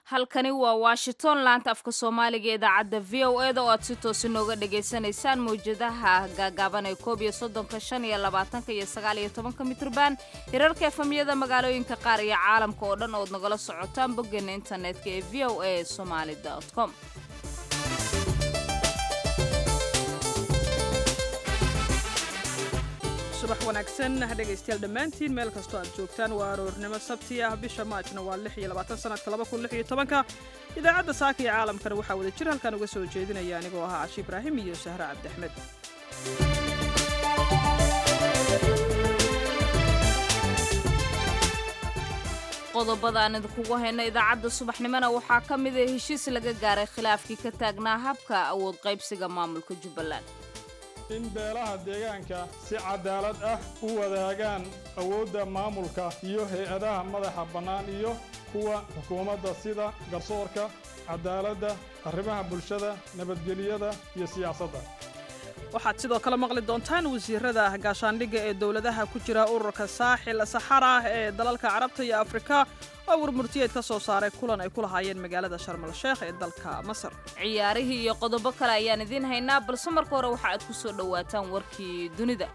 halkani waa washington laanta afka soomaaliga idaacadda v o e da oo aad si toosi nooga dhagaysanaysaan mawjadaha gaagaaban ee koob iyo soddonka shan iyo labaatanka iyo sagaal iyo tobanka mitrban hirarka efamyada magaalooyinka qaar iyo caalamka oo dhan ood nagala socotaan boggeena internetka ee v o a somaali com subax wanaagsan dhegaystayaal dhammaantiin meel kastoo aad joogtaan waa aroornimo sabti ah bisha maajna waa lix iyo labaatan sanadka laba kun lix iyo tobanka idaacadda saaka iyo caalamkana waxaa wada jir halkan uga soo jeedinaya anigoo ahaa cashi ibraahim iyo sahre cabdi axmed qodobada aan idinkugu hayno idaacadda subaxnimona waxaa ka mid a heshiis laga gaaray khilaafkii ka taagnaa habka awood qaybsiga maamulka jubbaland in beelaha deegaanka si cadaalad ah u wadaagaan awoodda maamulka iyo hay-adaha madaxa bannaan iyo kuwa xukuumadda sida garsoorka cadaaladda arrimaha bulshada nabadgeliyada iyo siyaasadda waxaad sidoo kale maqli doontaan wasiirada gaashaandhigga ee dowladaha ku jira ururka saaxil saxara ee dalalka carabta iyo afrika oo warmurtiyeed ka soo saaray kulan ay ku lahaayeen magaalada sharmal sheekh ee dalka masar ciyaarihii iyo qodobo kale ayaan idiin haynaa balse marka hore waxa aad ku soo dhowaataan warkii dunida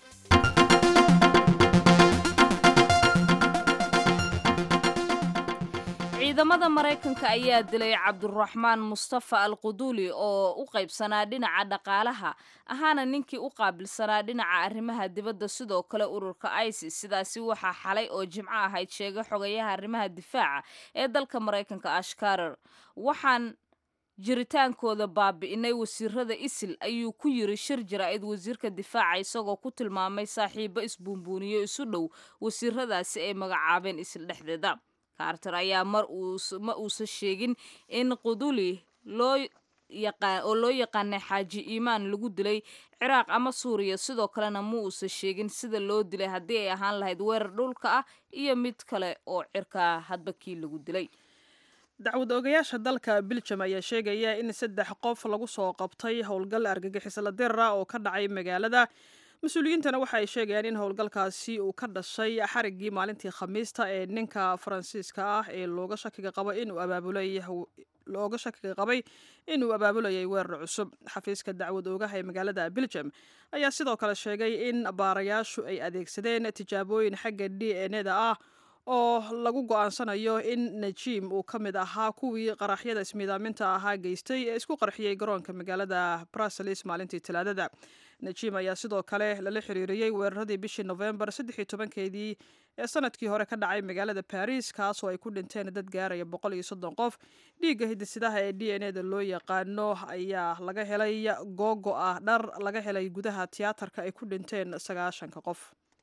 ciidamada maraykanka ayaa dilay cabduraxmaan mustafa al quduuli oo u qaybsanaa dhinaca dhaqaalaha ahaana ninkii u qaabilsanaa dhinaca arrimaha dibadda sidoo kale ururka isis sidaasi waxaa xalay oo jimco ahayd sheegay xogayaha arrimaha difaaca ee dalka maraykanka ashkarer waxaan jiritaankooda baabi'inay wasiirada isil ayuu ku yiri shir jaraa'id wasiirka difaaca isagoo ku tilmaamay saaxiibo isbuunbuuniyo isu dhow wasiiradaasi ay magacaabeen isil dhexdeeda carter ayaa mar ma uusan sheegin in quduli loo oo loo yaqaanay xaaji iimaan lagu dilay ciraaq ama suuriya sidoo kalena ma uusan sheegin sida loo dilay haddii ay ahaan lahayd weerar dhulka ah iyo mid kale oo cirkaa hadba kii lagu dilay dacwad ogayaasha dalka biljam ayaa sheegaya in saddex qof lagu soo qabtay howlgal argagixisla dirra oo ka dhacay magaalada mas-uuliyiintana waxa ay sheegayaan in howlgalkaasi uu ka dhashay xariggii maalintii khamiista ee ninka faransiiska ah ee looga shakiga qabo inuu abaabulay looga shakiga qabay inuu abaabulayay weerar cusub xafiiska dacwad oogaha ee magaalada biljam ayaa sidoo kale sheegay in baarayaashu ay adeegsadeen tijaabooyin xagga d n eda ah oo lagu go-aansanayo in najiim uu ka mid ahaa kuwii qaraxyada ismiidaaminta ahaa geystay ee isku qarxiyey garoonka magaalada bruseles maalintii talaadada najiim ayaa sidoo kale lala xiriiriyey weeraradii bishii nofembar saddex iyo tobankeedii ee sanadkii hore ka dhacay magaalada baris kaasoo ay ku dhinteen dad gaaraya boqol iyo soddon qof dhiigga hidisidaha ee d n eda loo yaqaano ayaa laga helay googo ah dhar laga helay gudaha tiyaatarka ay ku dhinteen sagaashanka qof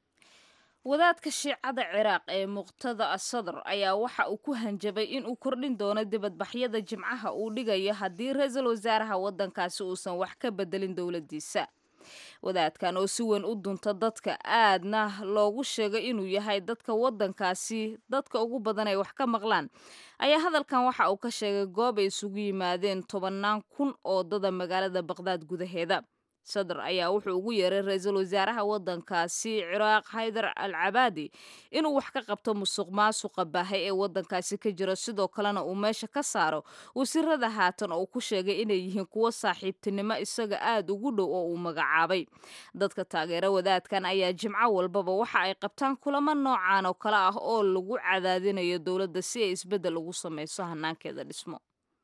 wadaadka shiicada ciraaq ee muqtada asadr ayaa waxa uu ku hanjabay in uu kordhin doono dibadbaxyada jimcaha uu dhigayo haddii ra-iisul wasaaraha waddankaasi uusan wax ka bedelin dowladdiisa wadaadkan oo si weyn u dunta dadka aadna loogu sheegay inuu yahay dadka waddankaasi dadka ugu badan ay wax ka maqlaan ayaa hadalkan waxa uu ka sheegay goob ay isugu yimaadeen tobannaan kun oo dada magaalada baqhdaad gudaheeda sadr ayaa wuxuu ugu yeeray ra-iisul wasaaraha waddankaasi ciraaq haydar al cabaadi inuu wax ka qabto musuq maasuqa baahay ee waddankaasi ka jira sidoo kalena uu meesha ka saaro wasiirada haatan oo ku sheegay inay yihiin kuwo saaxiibtinimo isaga aad ugu dhow oo uu magacaabay dadka taageera wadaadkan ayaa jimco walbaba waxa ay qabtaan kulamo noocan oo kale ah oo lagu cadaadinayo dowladda si ay isbeddel ugu samayso hanaankeeda dhismo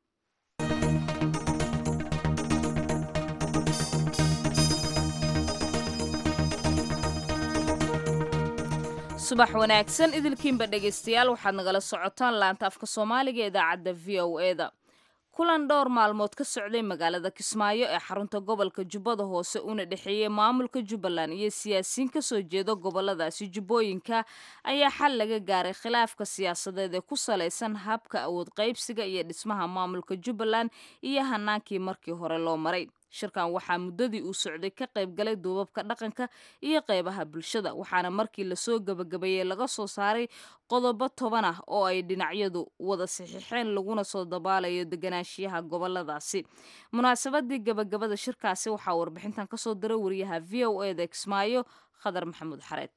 subax wanaagsan idilkiinba dhegaystayaal waxaad nagala socotaan laanta afka soomaaliga idaacadda v o e da kulan dhowr maalmood ka socday magaalada kismaayo ee xarunta gobolka jubbada hoose una dhexeeyey maamulka jubbaland iyo siyaasiyiin ka soo jeeda goboladaasi jubbooyinka ayaa xal laga gaaray khilaafka siyaasadeed ee ku salaysan habka awood qaybsiga iyo dhismaha maamulka jubbaland iyo hanaankii markii hore loo maray shirkan waxaa muddadii uu socday ka qayb galay duubabka dhaqanka iyo qeybaha bulshada waxaana markii lasoo gebagabeeyey laga soo saaray qodobo toban ah oo ay dhinacyadu wada saxiixeen laguna soo dabaalayo deganaanshiyaha goboladaasi munaasabadii gebagabada shirkaasi waxaa warbixintan kasoo diray wariyaha v o e da kismaayo khadar maxamuud xareed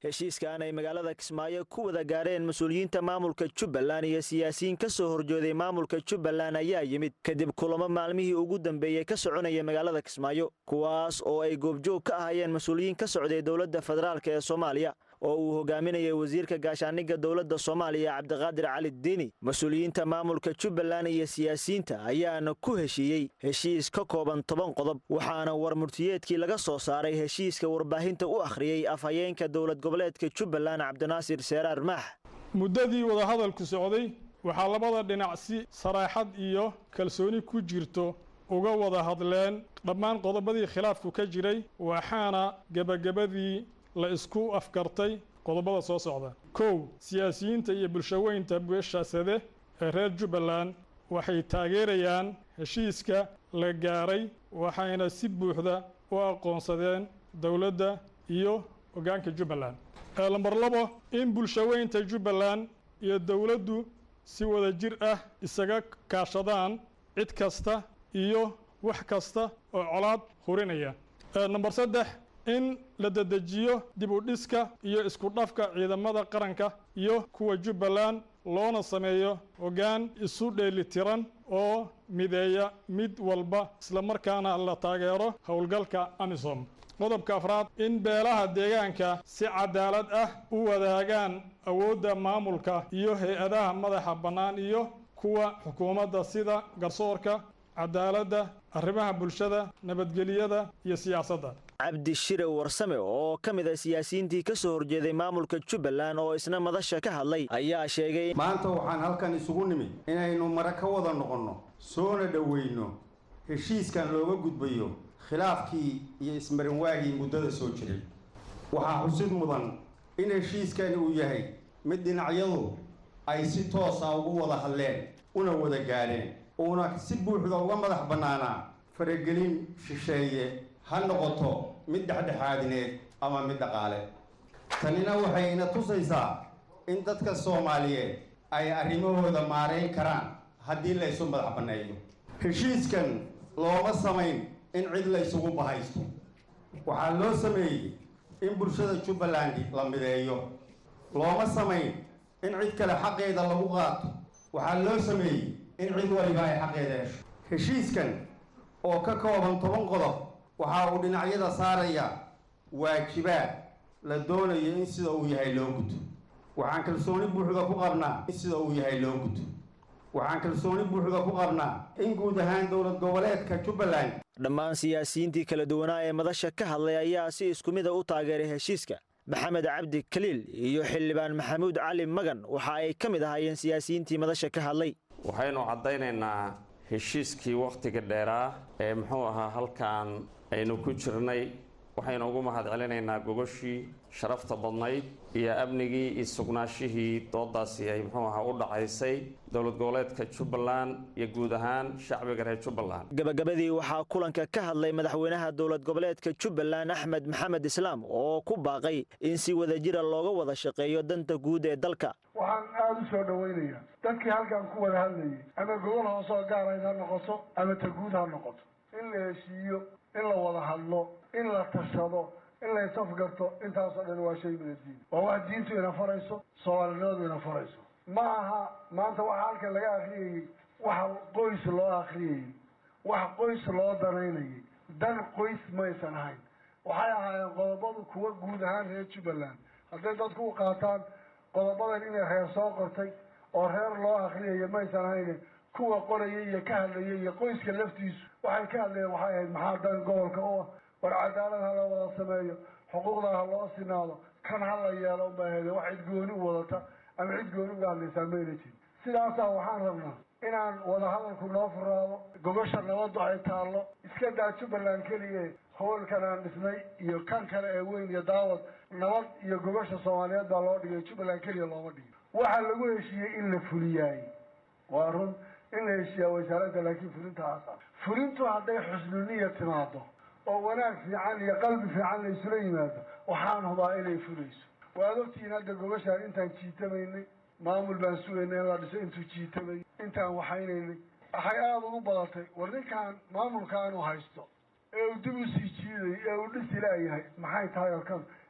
heshiiskan ay magaalada kismaayo ku wada gaareen mas-uuliyiinta maamulka jubbaland iyo siyaasiyiin ka soo horjooday maamulka jubbaland ayaa yimid kadib kulamo maalmihii ugu dambeeyey ka soconaya magaalada kismaayo kuwaas oo ay goobjoog ka ahayeen mas-uuliyiin ka socday dowladda federaalk ee soomaaliya oo uu hogaaminayay wasiirka gaashaaniga dowladda soomaaliya cabdiqaadir cali diini mas-uuliyiinta maamulka jubbaland iyo siyaasiyiinta ayaana ku heshiiyey heshiis ka kooban toban qodob waxaana warmurtiyeedkii laga soo saaray heshiiska warbaahinta u akhriyey afhayeenka dowlad goboleedka jubbaland cabdinaasir seeraar maax muddadii wadahadalku socday waxaa labada dhinac si saraaxad iyo kalsooni ku jirto uga wada hadleen dhammaan qodobadii khilaafku ka jiray waxaana gebagabadii la isku afgartay qodobada soo socda kow siyaasiyiinta iyo bulshaweynta beeshaasade ee reer jubbaland waxay taageerayaan heshiiska la gaaray waxayna si buuxda u aqoonsadeen dowladda iyo hoggaanka jubbaland lambar labo in bulshaweynta jubbaland iyo dowladdu si wada jir ah isaga kaashadaan cid kasta iyo wax kasta oo colaad hurinaya namber saddex in la dedejiyo dib u dhiska iyo isku dhafka ciidamada qaranka iyo kuwa jubbaland loona sameeyo hoggaan isu dheelitiran oo mideeya mid walba islamarkaana la taageero howlgalka amisom qodobka afraad in beelaha deegaanka si cadaalad ah u wadaagaan awoodda maamulka iyo hay-adaha madaxa bannaan iyo kuwa xukuumadda sida garsoorka cadaaladda arrimaha bulshada nabadgelyada iyo siyaasadda cabdi shire warsame oo ka mid a siyaasiyiintii ka soo horjeeday maamulka jubbaland oo isna madasha ka hadlay ayaa sheegay maanta waxaan halkan isugu nimid inaynu mare ka wada noqonno soona dhoweyno heshiiskan looga gudbayo khilaafkii iyo ismarinwaagii muddada soo jiray waxaa xusid mudan in heshiiskani uu yahay mid dhinacyadu ay si toosa ugu wada hadleen una wada gaadheen uuna si buuxda uga madax bannaanaa faragelin shisheeye ha noqoto mid dhexdhexaadineed ama mid dhaqaale tanina waxay ina tusaysaa in dadka soomaaliyeed ay arrimahooda maarayn karaan haddii la ysu madax banneeyo heshiiskan looma samayn in cid la ysugu bahaysto waxaa loo sameeyey in bulshada jubbaland la mideeyo looma samayn in cid kale xaqeeda lagu qaato waxaa loo sameeyey in cid waliba ay xaqeeda hesho heshiiskan oo ka kooban toban qodob waxa uu dhinacyada saaraya waajibaad la doonayo in sida uu yahay loo guto waxaan kalsooni buuxda ku qabnaa in sida uu yahay loo guto waxaan kalsooni buuxda ku qabnaa in guud ahaan dowlad goboleedka jubbaland dhammaan siyaasiyiintii kala duwanaa ee madasha ka hadlay ayaa si isku mida u taageeray heshiiska maxamed cabdi kaliil iyo xildhibaan maxamuud cali magan waxa ay ka mid ahaayeen siyaasiyiintii madasha ka hadlay waxaynu caddaynaynaa heshiiskii wakhtiga dheeraa ee muxuu ahaa halkan aynu ku jirnay waxaynu ugu mahad celinaynaa gogoshii sharafta badnayd iyo amnigii iyo sugnaashihii doodaasi ay muxuu ahaa u dhacaysay dowlad goboleedka jubbaland iyo guud ahaan shacbiga reer jubbaland gabagabadii waxaa kulanka ka hadlay madaxweynaha dowlad goboleedka jubbaland axmed maxamed islaam oo ku baaqay in si wadajira looga wada shaqeeyo danta guud ee dalka waxaan aada u soo dhawaynayaa dadkii halkan ku wada hadlayay ama gobol hoosoo gaarayd ha noqoto ama ta guud ha noqoto in la heshiiyo in la wada hadlo in la tashado in la isafgarto intaasoo dhan waa shay minadiin waa wax diintu ina farayso soomaalinimadu ina farayso ma aha maanta waxa halkan laga akriyayey waxa qoys loo akriyayey wax qoys loo danaynayay dan qoys maysan ahayn waxay ahaayeen qodobadu kuwa guud ahaan reer jubbaland hadday dadku u qaataan qodobadan inay reer soo qortay oo reer loo akriyayo maysan ahayne kuwa qoraya iyo ka hadlaya iyo qoyska laftiisu waxay ka hadlayeen waxay ahayd maxaa dan gobolka u ah war cadaalad ha la wada sameeyo xuquuqda ha loo sinaado kan ha la yeelo unbay ahayd wax cid gooni u wadata ama cid gooni uga hadlaysaa mayna jirin sidaasaa waxaan rabnaa inaan wadahadalku noo furaado gobasha nabaddu ay taallo iska daa jubbaland keliye howlkan aan dhisnay iyo kan kale ee weyn iyo daawad nabad iyo gobasha soomaaliyeed baa loo dhigay jubbaland keliya looma dhigin waxaa lagu heshiiyey in la fuliyaay waa run in la heshiiyaa wasaaradda laakiin fulintaas ah fulintu hadday xusnuniya timaado oo wanaag fiican iyo qalbi fiican la isula yimaado waxaan hubaa inay fulayso waad ogtihiin hadda gobashaan intaan jiitamaynay maamul baan sugaynay in la dhiso intuu jiitamay intaan waxaynaynay waxay aada ugu badatay war ninkaan maamulkaanu haysto ee uu dib usii jiiday ee uu dhisi laayahay maxay tahay oo kan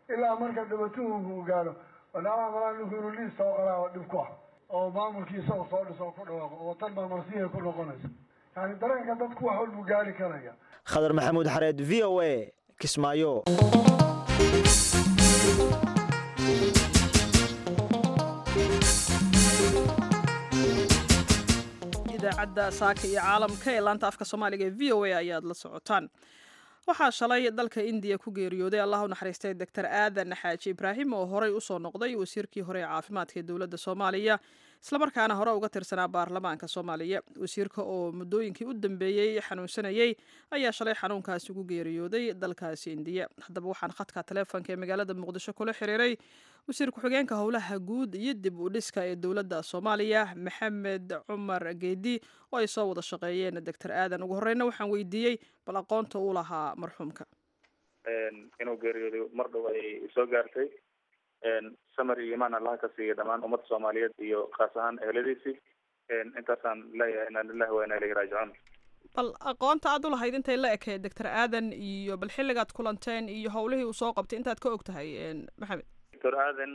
ilaa marka dhibatuhu gaaro walaalaha malaa ninku inuu liis soo qoraa dhib ku ah oo maamulkiisa uu soo dhiso ku dhawaaqo oo tan marmarsiya ku noqonaysa yani dareenka dadku wax walbuu gaari karaya khadar maxamuud xareed v o a kismaayo idaacadda saaka iyo caalamka ee laanta afka soomaaliga ee v o a ayaad la socotaan waxaa shalay dalka indiya ku geeriyooday allah u naxariistay doctor aadan xaaji ibraahim oo horey usoo noqday wasiirkii hore ee caafimaadka ee dowladda soomaaliya islamarkaana hore uga tirsanaa baarlamaanka soomaaliya wasiirka oo muddooyinkii u dambeeyey xanuunsanayey ayaa shalay xanuunkaasi ugu geeriyooday dalkaasi indiya haddaba waxaan khadka taleefonka ee magaalada muqdisho kula xiriiray wasiir ku-xigeenka howlaha guud iyo dib u dhiska ee dowladda soomaaliya maxamed cumar geedi oo ay soo wada shaqeeyeen doctor aadan ugu horeyna waxaan weydiiyey bal aqoonta uu lahaa marxuumka inuu geeriyooday mar dhow ay soo gaartay samar iyo imaan allaha ka siiya dhammaan ummadda soomaaliyeed iyo khaas ahaan eheladiisii intaasaan leeyahay inaa lillahi wa inaa ilayhi raajicuun bal aqoonta aad u lahayd intay la ekeed doctor aadan iyo bal xilligaad kulanteen iyo howlihii uu soo qabtay intaad ka og tahay maxamed doctor aadan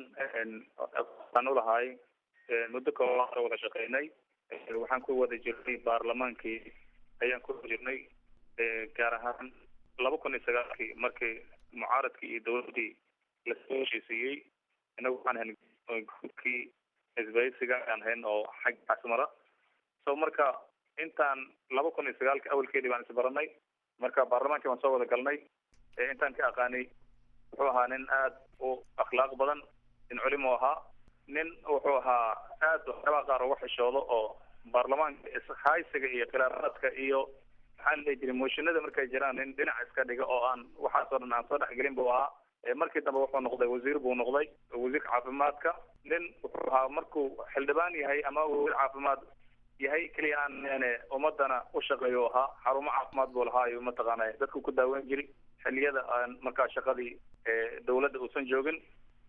aan ulahay muddo kooban ka wada shaqeynay waxaan ku wada jirnay baarlamaankii ayaan ku wada jirnay gaar ahaan laba kun iyo sagaalkii markii mucaaradkii iyo dowladdii lasoo heshiisiiyey inagu waxaan ahayn gurkii isbaysiga aan hayn oo xagga casmara so marka intaan laba kun iyo sagaalka awalkeedii baan isbaranay marka baarlamaankii baan soo wada galnay intaan ka aqaanay wuxuu ahaa nin aad u akhlaaq badan nin culimo ahaa nin wuxuu ahaa aad waxyaabaha qaar uga xishoodo oo baarlamaanka ishaysiga iyo khilaafaadka iyo maxaa la dhihi jiray mooshinada markay jiraan nin dhinac iska dhiga oo aan waxaasoo dhan aan soo dhexgelin buu ahaa markii dambe wuxuu noqday wasiir buu noqday wasiirka caafimaadka nin wuxuu ahaa markuu xildhibaan yahay ama wasiir caafimaad yahay keliya aan yani ummadana u shaqeeyo ahaa xarumo caafimaad buu lahaa iyo mataqaana dadku ku daaweyn jiray xilliyada aan markaa shaqadii dawladda uusan joogin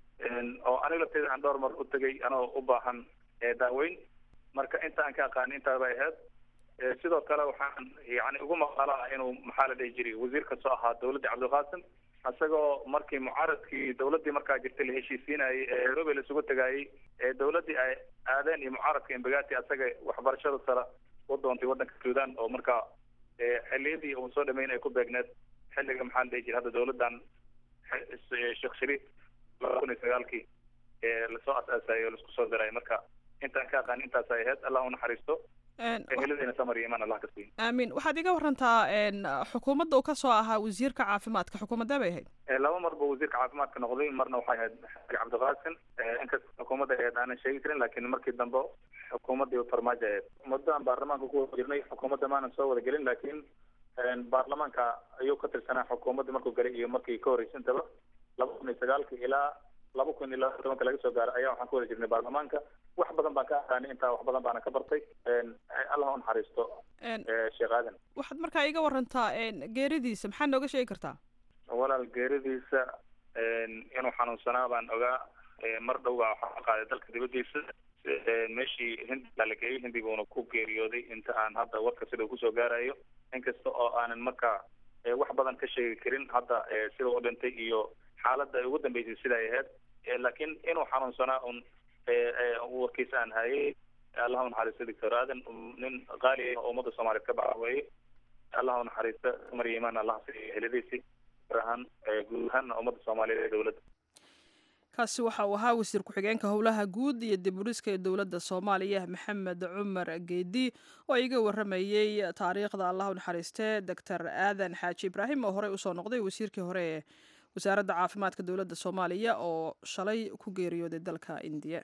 oo aniga lafteeda aan dhowr mar u tegay anoo u baahan daaweyn marka inta aan ka aqaani intaa bay ahayd sidoo kale waxaan yani ugu maqalaa inuu maxaa la dhihi jiray wasiir kasoo ahaa dawladda cabdiqaasim isagoo markii mucaaradkii dawladdii markaa jirtay la heshiisiinayay ee nairobi la isugu tagaayey ee dawladdii ay aadeen iyo mucaaradka embagati asaga waxbarashada sare u doontay waddanka sudan oo markaa xilliyadii uu soo dhameyn ay ku beegneed xilliga maxaa la dhihi jiray hadda dawladdan sheekh shariif laba kun iyo sagaalkii lasoo asaasayay oo laisku soo diray marka intaan ka aqaan intaas ay ahayd allah u naxariisto eheladiina samar iyo imaan allah ka siiyo aamin waxaad iga warantaa xukuumadda uu kasoo ahaa wasiirka caafimaadka xukuumadee bay ahayd laba mar buu wasiirka caafimaadka noqday marna waxay ahayd cabdiqaasim inkasta xukuumadda ahayd aanan sheegi karin laakiin markii dambe xukuumaddii farmaajo ahayd muddo aan baarlamaanka ku wada jirnay xukuumadda maanan soo wada gelin laakiin baarlamaanka ayuu ka tirsanaa xukuumadda markuu galay iyo markii ka horreysantaba laba kun iyo sagaalka ilaa laba kun iyo laba tobanka laga soo gaaro ayaa waxaan ku wada jirnay baarlamaanka wax badan baan ka aqaanay intaa wax badan baana ka bartay allah u naxariisto sheekh aadan waxaad markaa iga warantaa geeridiisa maxaa nooga sheegi kartaa walaal geeridiisa inuu xanuunsanaa baan ogaa mar dhow baa waxaa qaaday dalka dibadiisa meeshii hindi baa la geeyey hindi buuna ku geeriyooday inta aan hadda warka sida uu kusoo gaarayo inkasta oo aanan markaa wax badan ka sheegi karin hadda sida u dhintay iyo xaaladda ay ugu dambeysay sida ay ahayd laakiin inuu xanuunsanaa un warkiisa aan hayay allah u naxariisto doctor aadan nin qaali ah oo ummadda soomaaliyeed ka baxa weeye allah u naxariisto mar iyo imaan allah siiyo heladiisii gaar ahaan guud ahaanna ummadda soomaaliyeed ee dowladda kaasi waxa uu ahaa wasiir ku-xigeenka howlaha guud iyo dib udhiska ee dowladda soomaaliya maxamed cumar geedi oo iga waramayey taariikhda allah u naxariistee doctor aadan xaaji ibraahim oo horey usoo noqday wasiirkii hore ee wasaaradda caafimaadka dowladda soomaaliya oo shalay ku geeriyooday dalka indiya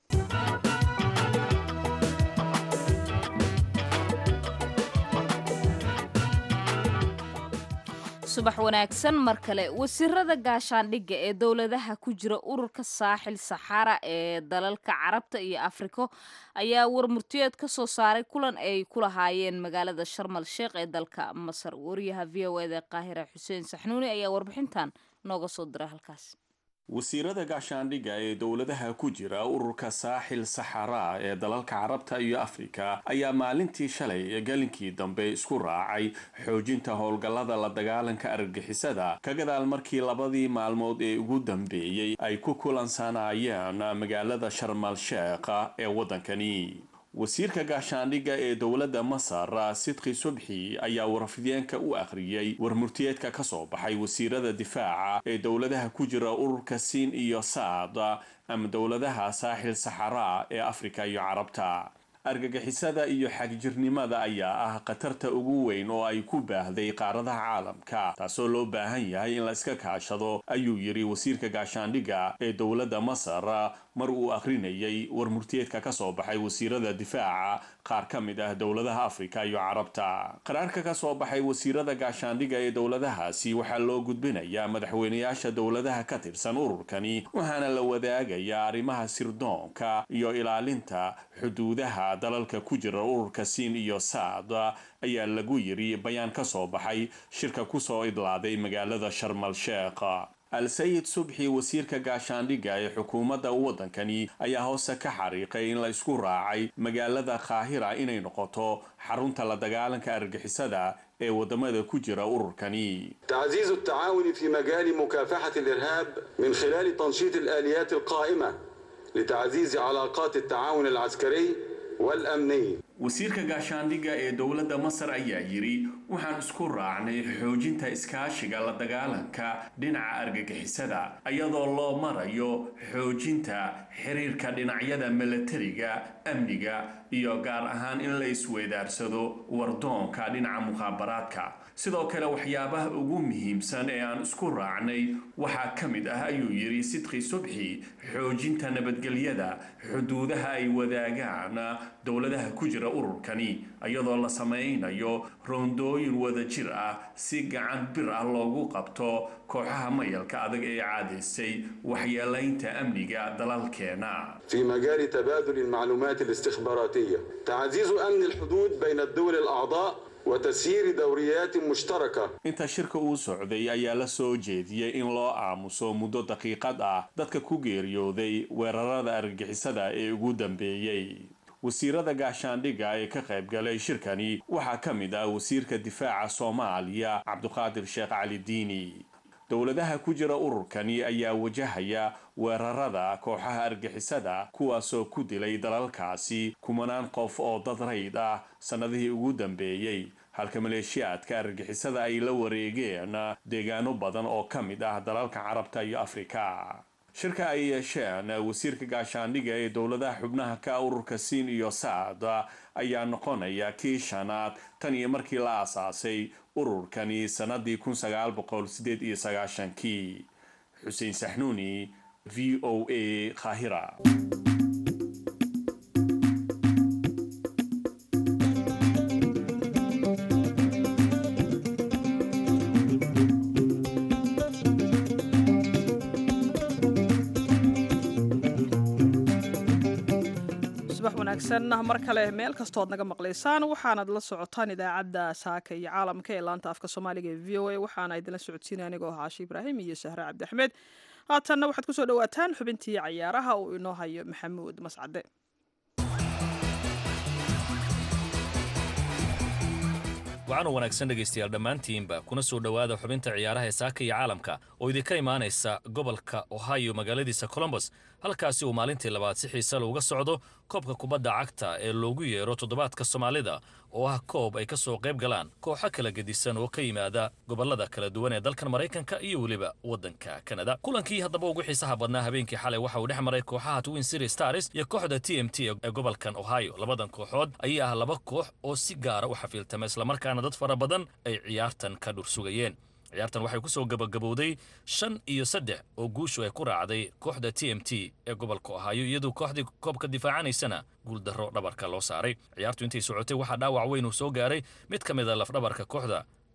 subax wanaagsan mar kale wasiirada gaashaandhigga ee dowladaha ku jira ururka saaxil saxara ee dalalka carabta iyo afriko ayaa warmurtiyeed ka soo saaray kulan ay ku lahaayeen magaalada sharmal sheekh ee dalka masar wariyaha v o eda qaahira xuseen saxnuuni ayaa warbixintan nooga soo diray halkaas wasiirada gaashaandhigga ee dowladaha ku jira ururka saaxil saxaraa ee dalalka carabta iyo afrika ayaa maalintii shalay galinkii dambe isku raacay xoojinta howlgallada la dagaalanka argagixisada ka gadaal markii labadii maalmood ee ugu dambeeyey ay ku kulansanayeen magaalada sharmal sheekha ee waddankani wasiirka gaashaandhigga ee dowladda masar sidqi subxi ayaa warafideenka u akhriyey warmurtiyeedka ka soo baxay wasiirada difaaca ee dowladaha ku jira ururka siin iyo saad ama dowladaha saaxil saxaraa ee afrika iyo carabta argagixisada iyo xagjirnimada ayaa ah khatarta ugu weyn oo ay ku baahday qaaradaha caalamka taasoo loo baahan yahay in la iska kaashado ayuu yidhi wasiirka gaashaandhigga ee dowladda masar mar uu akhrinayay warmurtiyeedka ka soo baxay wasiirada difaaca qaar ka mid ah dowladaha afrika iyo carabta qaraarka ka soo baxay wasiirada gaashaandhigga ee dowladahaasi waxaa loo gudbinayaa madaxweynayaasha dowladaha ka tirsan ururkani waxaana la wadaagayaa arrimaha sirdoonka iyo ilaalinta xuduudaha dalalka ku jira ururka siin iyo saad ayaa lagu yiri bayaan ka soo baxay shirka kusoo idlaaday magaalada sharmal sheekh al-sayid subxi wasiirka gaashaandhigga ee xukuumadda waddankani ayaa hoose ka xariiqay in la isku raacay magaalada kaahira inay noqoto xarunta la dagaalanka argixisada ee waddamada ku jira ururkani تعزيز التعاون في مجال مكافحة الإرهاب من خلال تنشيط الآليات القائمة لتعزيز علاقات التعاون العسكري والأمني wasiirka gaashaandhigga ee dowladda masar ayaa yidhi waxaan isku raacnay xoojinta iskaashiga la dagaalanka dhinaca argagixisada iyadoo loo marayo xoojinta xiriirka dhinacyada milatariga amniga iyo gaar ahaan in la isweydaarsado wardoonka dhinaca mukhaabaraadka sidoo kale waxyaabaha ugu muhiimsan ee aan isku raacnay waxaa ka mid ah ayuu yidhi sidqi subxi xoojinta nabadgelyada xuduudaha ay wadaagaan dowladaha ku jira ururkani iyadoo la samaynayo roondooyin wadajir ah si gacan bir ah loogu qabto kooxaha mayalka adag ee caadaysay waxyeelaynta amniga dalalkeena في مجال تبادل المعلومات الاستخباراتية تعزيز أمن الحدود بين الدول الأعضاء وتسيير دوريات مشتركة inta shirka uu socday ayaa la soo jeediyey in loo aamuso muddo daqiiqad ah dadka ku geeriyooday weerarada argagixisada ee ugu dambeeyey wasiirada gaashaandhigga ee ka qayb galay shirkani waxaa ka mid ah wasiirka difaaca soomaaliya cabduqaadir sheekh cali diini dowladaha ku jira ururkani ayaa wajahaya weerarada kooxaha argixisada kuwaasoo ku dilay dalalkaasi kumanaan qof oo dad rayd ah sannadihii ugu dambeeyey halka maleeshiyaadka argixisada ay la wareegeen deegaano badan oo ka mid ah dalalka carabta iyo afrika shirka ay yeesheen wasiirka gaashaandhigga ee dowladaha xubnaha ka ururka siin iyo saad ayaa noqonaya kii shanaad tan iyo markii la aasaasay ururkani sannadii kun sagaal boqol sideed iyo sagaashankii xuseen saxnuuni v o a khahira subax wanaagsan mar kale meel kastood naga maqlaysaan waxaanad la socotaan idaacadda saaka iyo caalamka ee laanta afka soomaaliga ee v o a waxaana idinla socodsiinaya anigoo haashi ibraahim iyo sahre cabdi axmed haatanna waxaad kusoo dhawaataan xubintii cayaaraha uu inoo hayo maxamuud mascade waxaanu wanaagsan dhegaystayaal dhammaantiinba kuna soo dhowaada xubinta ciyaaraha ee saaka iyo caalamka oo idinka imaanaysa gobolka ohio magaaladiisa colombos halkaasi uu maalintii labaad si xiisa looga socdo koobka kubadda cagta ee loogu yeero toddobaadka soomaalida oo ah koob ay ka soo qayb galaan kooxo kala gedisan oo ka yimaada gobollada kala duwan ee dalkan maraykanka iyo weliba waddanka kanada kulankii haddaba ugu xiisaha badnaa habeenkii xalay waxa uu dhex maray kooxaha twin city stars iyo kooxda t m t ee gobolkan ohio labadan kooxood ayaa ah laba koox oo si gaara u xafiiltama islamarkaana dad fara badan ay ciyaartan ka dhursugayeen ciyaartan waxay ku soo gabagabowday shan iyo saddex oo guushu ay ku raacday kooxda t m t ee gobolka ohaayo iyadoo kooxdii koobka difaacanaysana guuldarro dhabarka loo saaray ciyaartu intay socotay waxaa dhaawac weyn uu soo gaaray mid ka mid a lafdhabarka kooxda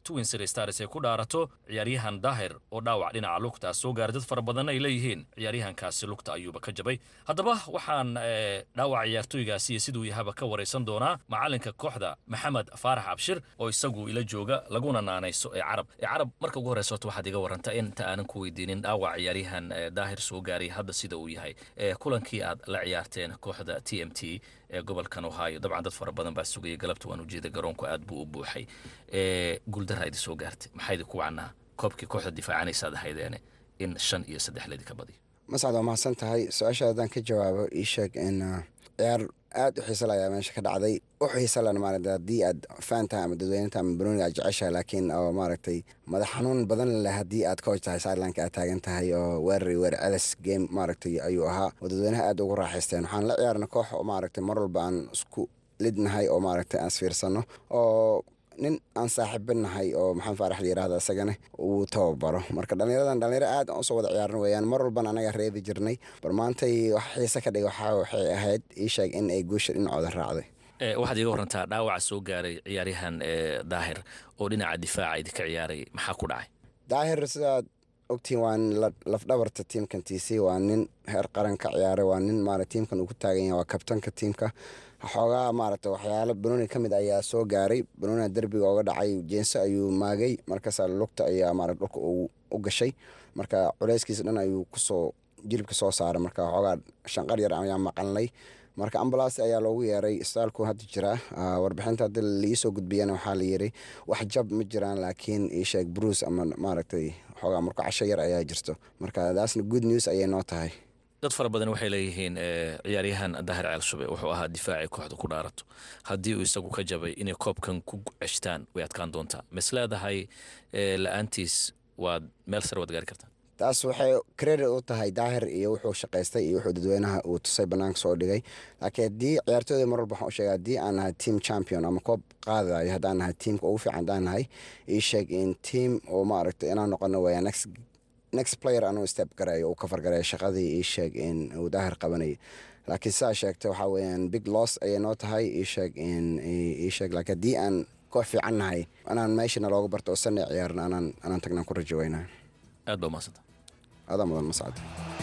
twin city stars ay ku dhaarato ciyaaryahan daahir oo dhaawac dhinaca lugta soo gaaray dad fara badanna ay leeyihiin ciyaaryahankaasi lugta ayuuba ka jabay haddaba waxaan dhaawac ciyaartooygaasi iyo siduu yahaba ka waraysan doonaa macalinka kooxda maxamed faarax abshir oo isagu ila jooga laguna naanayso ee carab ee carab marka ugu horeysa horta waxaad iga waranta inta aanan ku weydiinin dhaawac ciyaaryahan daahir soo gaaray hadda sida uu yahay kulankii aad la ciyaarteen kooxda t m t ee gobolkan ohio dabcan dad fara badan baa sugaya galabta waan ujeeda garoonku aad buu u buuxay guuldaraa idi soo gaartay maxaa idi ku wacnaa koobkii kooxda difaacanaysaad ahaydeene in shan iyo saddex ledi ka badiyo mascad waa mahadsan tahay su-aasha haddaan ka jawaabo ii sheeg in ciyaar aad u xiisa layaa meesha ka dhacday u xiisa lan maarata haddii aad faan tahay ama dadweyne tahay ama banooniga aad jeceshahay laakiin oo maaragtay madax xanuun badan leh haddii aad coach tahay sidelineka aad taagan tahay oo weerari weer celis game maaragtay ayuu ahaa oo dadweynaha aad ugu raaxaysteen waxaan la ciyaarna koox oo maaragtay mar walba aan isku lidnahay oo maaragtay aan isfiirsano oo nin aan saaxiibinahay oo maxamed faarax la yirahda isagana uu tababaro marka dhallinyaradan dhallinyaro aad aan usoo wada ciyaaran weeyaan mar walbana anaga reebi jirnay bar maantay wax xiise ka dhigay waxa waxay ahayd ii sheeg in ay guusha dhinacooda raacday waxaad iga warantaa dhaawaca soo gaaray ciyaaryahan daahir oo dhinaca difaaca idinka ciyaaray maxaa ku dhacay daahir sidaad ogtiin waa lafdhabarta tiimkan t c waa nin heer qaran ka ciyaaray waa nin maara tiimkan uu ku taagan yahay waa kabtanka tiimka xoogaa maaragta waxyaalo banooni ka mid ayaa soo gaaray banooniga derbiga ooga dhacay jeenso ayuu maagay markaasa lugta ayaa maarata dhulka u gashay marka culeyskiisa dhan ayuu kusoo jilibka soo saaray marka xoogaa shanqar yar ayaa maqalnay marka ambalaas ayaa loogu yeeray isbitaalku hadda jiraa warbixinta haddi liisoo gudbiyana waxaa la yiri wax jab ma jiraan laakiin iisheeg bruce ama maaragtay xoogaa marka casho yar ayaa jirto marka daasna good news ayay noo tahay dad fara badan waxay leeyihiin ciyaaryahan daahir ceelshube wuxuu ahaa difaacii kooxda ku dhaarato haddii uu isagu ka jabay inay koobkan ku ceshtaan way adkaan doontaa mas leedahay la-aantiis waad meel sare waad gaari kartaa taas waxay credit u tahay daahir iyo wuxuu shaqaystay iyo wuxuu dadweynaha uu tusay banaanka soo dhigay laakiin haddii ciyaartooyda mar walba waxaan u sheega haddii aan nahay team champion ama koob qaadayo haddaan nahay tiimka ugu fiican haddaan nahay ii sheeg in team oo maaragtay inaan noqono weeyaa next next player anuu step gareeyo uu kafar gareeyo shaqadii ii sheeg in uu daahir qabanayay laakiin sidaa sheegtay waxaa weeyaan big loss ayay noo tahay ii sheeg in ii sheeg laakiin haddii aan koox fiican nahay anaan meeshana looga barto oo sanay ciyaarna anaan anaan tagnaan ku rajo weynaa aad baa umahadsanta adaa mudan mascad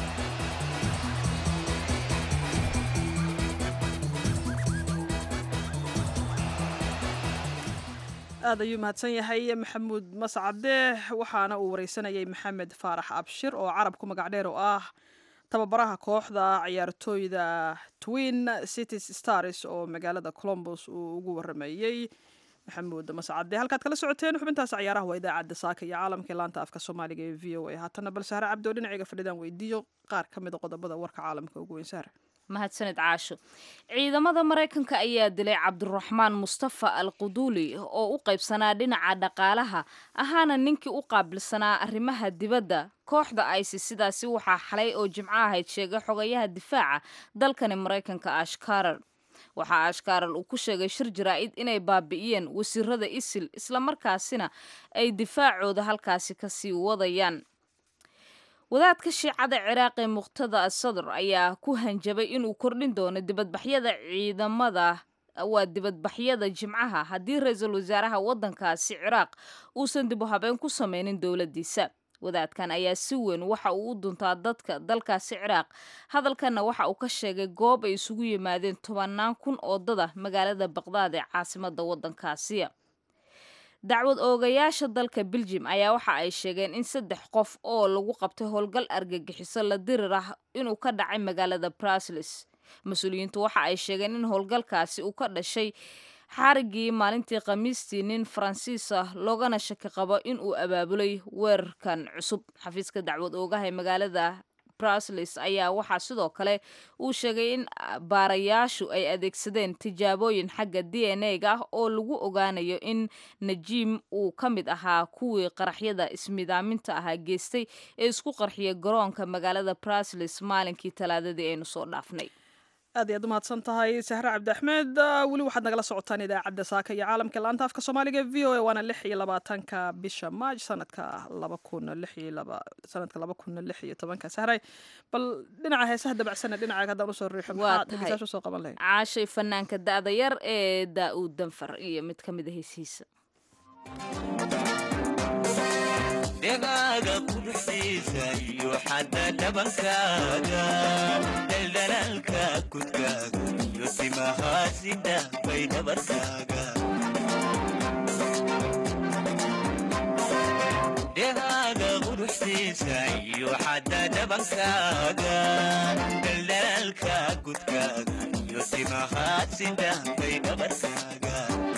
aad ayuu mahadsan yahay maxamuud mascade waxaana uu wareysanayay maxamed faarax abshir oo carab ku magac dheer oo ah tababaraha kooxda ciyaartooyda twin cities stars oo magaalada colombos uu ugu waramayey maxamuud mascade halkaad kala socoteen xubintaas ciyaaraha waa idaacadda saaka iyo caalamka laanta afka soomaaliga ee v o a haatana bal sahre cabdi oo dhinacayga fadhidaan weydiiyo qaar ka mid a qodobada warka caalamka ugu weyn sahre mahadsanid caasho ciidamada maraykanka ayaa dilay cabdiraxmaan mustafa al quduuli oo u qaybsanaa dhinaca dhaqaalaha ahaana ninkii u qaabilsanaa arrimaha dibadda kooxda isis sidaasi waxaa xalay oo jimco ahayd sheegay xogayaha difaaca dalkani maraykanka ashkarar waxaa ashkarar uu ku sheegay shir jaraa'id inay baabi'iyeen wasiirada isil islamarkaasina ay difaacooda halkaasi kasii wadayaan wadaadka shiicada ciraaq ee muqtada asadr ayaa ku hanjabay inuu kordhin doono dibadbaxyada ciidamada waa dibadbaxyada jimcaha haddii ra-iisul wasaaraha waddankaasi ciraaq uusan dib u habeen ku sameynin dowladdiisa wadaadkan ayaa si weyn waxa uu u duntaa dadka dalkaasi ciraaq hadalkanna waxa uu ka sheegay goob ay isugu yimaadeen tobannaan kun oo dada magaalada baqdaad ee caasimada waddankaasi dacwad oogayaasha dalka beljim ayaa waxa ay sheegeen in saddex qof oo lagu qabtay howlgal argagixiso la dirir ah inuu ka dhacay magaalada brusles mas-uuliyiintu waxa ay sheegeen in howlgalkaasi uu ka dhashay xarigii maalintii khamiistii nin faransiis ah loogana shaki qabo in uu abaabulay weerarkan cusub xafiiska dacwad oogaha ee magaalada brusles ayaa waxaa sidoo kale uu sheegay in baarayaashu ay adeegsadeen tijaabooyin xagga d n a ga ah oo lagu ogaanayo in najiim uu ka mid ahaa kuwii qaraxyada ismidaaminta ahaa geystay ee isku qarxiyay garoonka magaalada brusles maalinkii talaadadii aynu soo dhaafnay aad iyaad umahadsan tahay sahre cabdi axmed weli waxaad nagala socotaan idaacadda saaka iyo caalamka laanta afka soomaaliga v o a waana lix iyo labaatanka bisha maaj sanadka laba kun lix iyo laba sanadka laba kun lix iyo tobanka sahray bal dhinaca heesaha dabacsana dhinaca haddaan usoo riixo maxaa dhegeysaasha usoo qaban lahayd caashay fanaanka da-da yar ee daa-uud danfar iyo mid ka mid a heesihiisa dhegaaga quruxdiisa iyo xadda dhabankaaga daldalaalka kudkaaga iyo timahaasi dhaafay dhabarkaaga dhegaaga quruxdiisa iyo xadda dhabankaaga daldalaalka kudkaaga iyo timahaasi dhaafay dhabarkaaga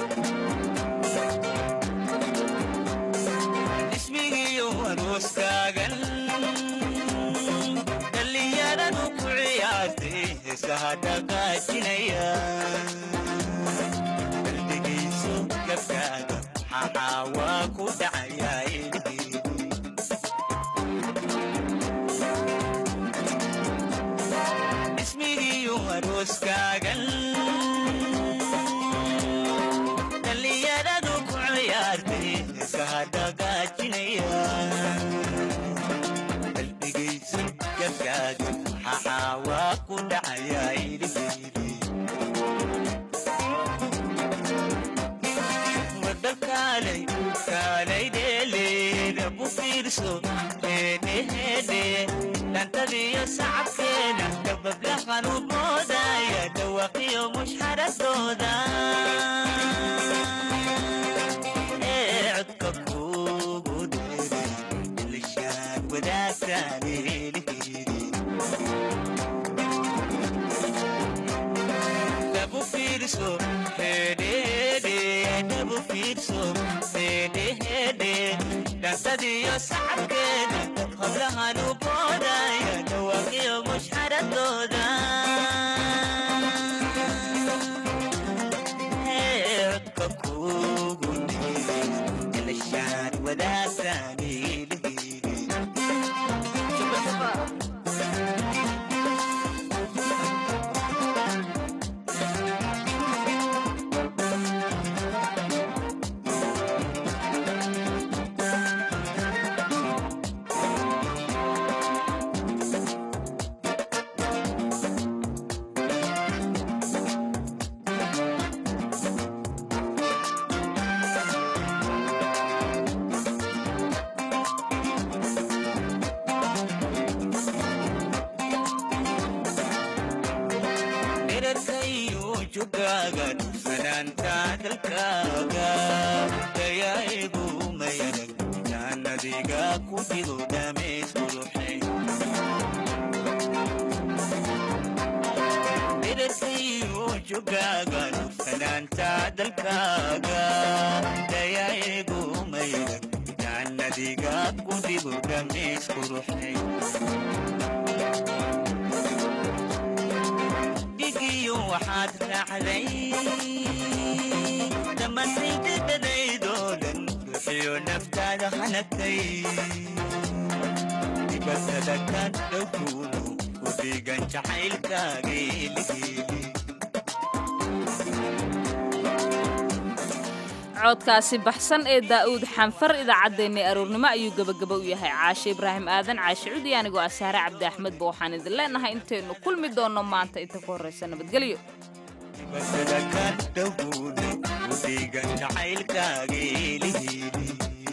ismigiyo arooskaagan dhallinyaradu ku ciyaartay heesaha dhaqaajinaya qalbigayso gabkaaga maxaa waa ku dhacayaa ismigiyo arooskaagan dhallinyaradu ku ciyaartay heesaha dhaqaajinaya qalbigayso gabkaaga maxaa waa ku dhacayaa iliheydi wadakaalay kaalay dheeleeda bu fiirso heedheheedhe dhantadiyo sacabkeena dabablahan u moodaya dhawaqiyo mushxaradooda ee codka kuugu dheeray ilishaan wadaagtaan eeliheydi dabu fiirso hedhede dabu fiirso hedhehede dhantadiyo sacabkeeda hablahan u boodaya dhawaqiyo mushxaradooda Ee, codka kuugu dheeray ilishaan wadaagtaan eeliheydi dherarkayo jogaaga dhufanaanta dalkaaga dayaigu mayarag jaannadiga ku dhigo dhameys quruxay dherarkayo jogaaga dhufanaanta dalkaaga dayaigu mayarag jaannadiga ku dhigo dhameys quruxay dhigiyo waxaad raacday dhammaantaydadadaydoo dhan ruuxiyo naftaada hanagtay dibatada ka dhowkuunu u dhiigan jacaylkaaga eligeeli codkaasi baxsan ee daa'uud xanfar idaacaddeenna aroornimo ayuu gebagaba u yahay caashe ibraahim aadan caashe cudi anigoo asaare cabdi axmedba waxaan idin leenahay intaynu kulmi doonno maanta inta ka horraysa nabadgelyo dibatada ka dhowkuunu u dhiigan jacaylkaaga eligeeli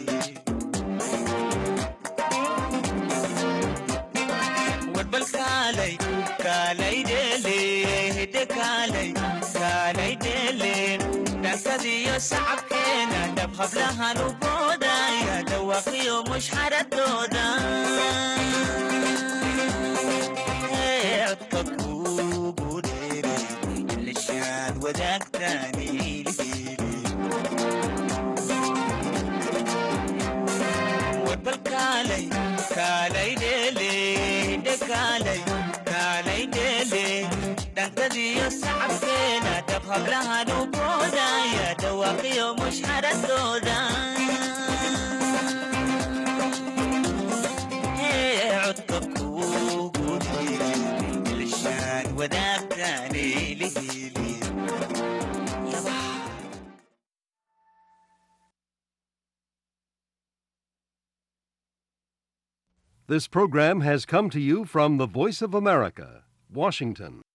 warbal kaalay kaalay dheele hidde kaalay kaalay dheele dhankadiyo sacabkeena dhab hablahan u boodaya dhawaqiyo mushxaradooda Ee, codka kuugu dheeray ilishaan wadaagtaan iliheli warbal kaalay kaalay dheele hidde kaalay kaalay dheele dhankadiyo sacabkeena dhab hablahan u boodaya dhawaaqiyo mushxaradooda Ee, codka kuugu dheeray ilishaan wadaagtaan iliheli This program has come to you from the Voice of America, Washington.